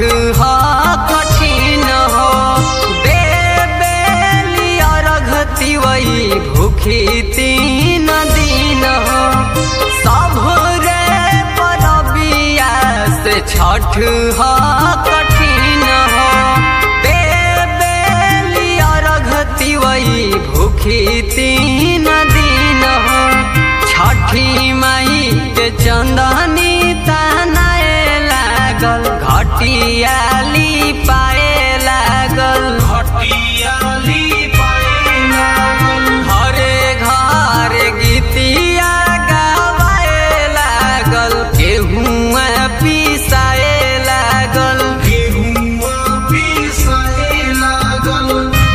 ह कठिन हो देबेली अर्घती वही भूखी तीन दिन हो सब रे परबिया से छठ ह कठिन हो देबेली अर्घती वही भूखी तीन दिन हो छठी माई के चंदनी तनाए लागल घटियाली पाए लागल हटियाली पाए लागल घरे घर गीतिया गावे लागल गेहुआ पिसाए लागल गेहुआ पिसाए लागल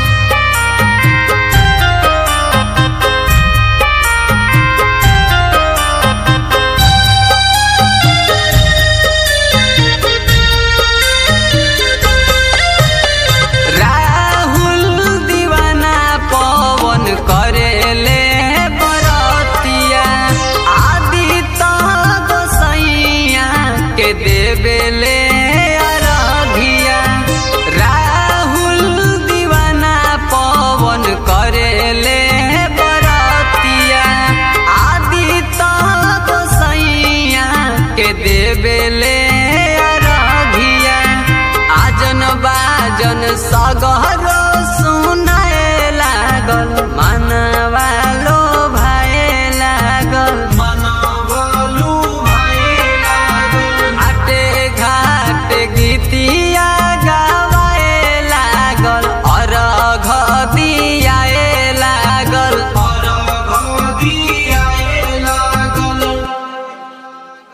राहुल दीवाना पवन करेले बरतिया आदि गोसैया के देवेले अरघिया राहुल दीवाना पवन करेले बरतिया आदि गोसैया के देवेले अरघिया आजन बाजन सगहर